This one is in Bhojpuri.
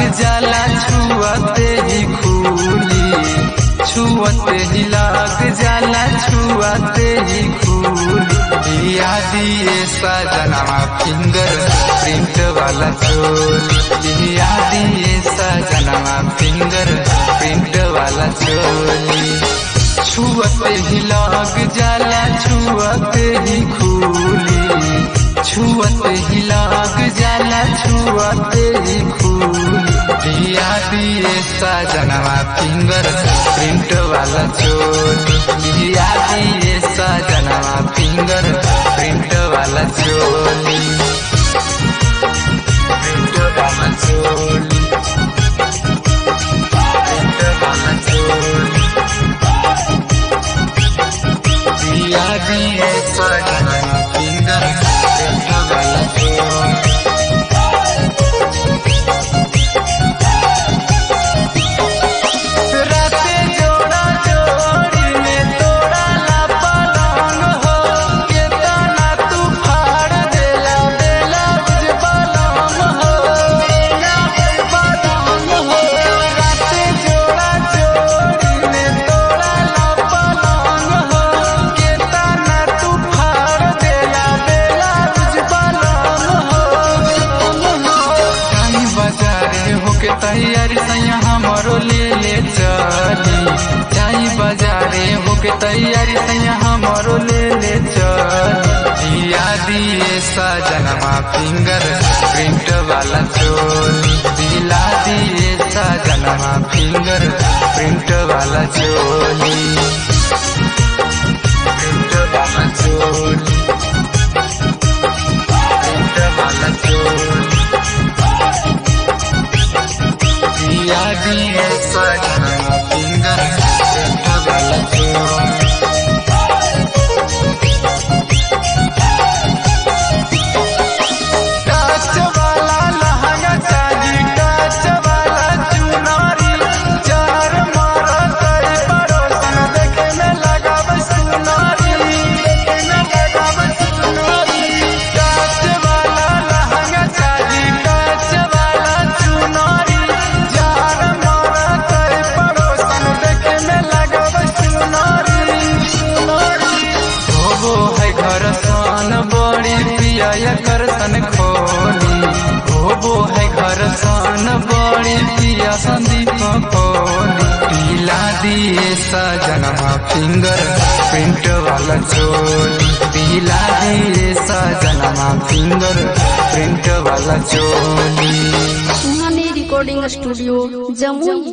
जाला छुअते ही खूली छुअते ही लाग जाला छुअते ही खूली दिया दिए सजनवा फिंगर प्रिंट वाला चोल दिया दिए सजनवा फिंगर प्रिंट वाला चोली छुअते ही लाग जाला छुअते ही खूली छुअते ही लाग जाला छुअते ही खूली दिया दिए सजनवा फिंगर प्रिंट वाला चोली दिया दिए सजनवा फिंगर प्रिंट वाला चोली प्रिंट वाला चोली प्रिंट वाला चोली दिया दिए सजनवा फिंगर प्रिंट वाला चोली राते जोड़ा जोड़ी में तोड़ा ला पलंग हो के तना तू फाड़ देला बेला बुझ पलंग हो बेला बुझ पलंग हो राते जोड़ा जोड़ी में तोड़ा ला पलंग हो के तना तू फाड़ देला बेला बुझ पलंग हो जाई बाजारे होके तैयारी सैया हमरो ले ले चली जाई बाजारे होके तैयारी सैया हमरो ले ले चली दिया दिए सजनमा फिंगर प्रिंट वाला चोली दिला दिए सजनमा फिंगर प्रिंट वाला चोली प्रिंट वाला चोली प्रिंट वाला चोली दिया दिए सजना फिंगर प्रिंट वाला चोली काच वाला लहंगा चाही काच वाला चुनारी चार मारा कई पड़ोसन देखे में लगाव सुनारी देखे में लगाव सुनारी काच वाला लहंगा चाही काच वाला चुनारी चार मारा कई पड़ोसन देखे में लगाव सुनारी सुनारी होबो है घर सन बड़ी पिया कर सन खोली होबो है घर सन बड़ी पिया संदीप खोली पीला दिए सजनमा फिंगर प्रिंट वाला चोली पीला दिए सजनमा फिंगर प्रिंट वाला चोली सुहानी रिकॉर्डिंग स्टूडियो जमुई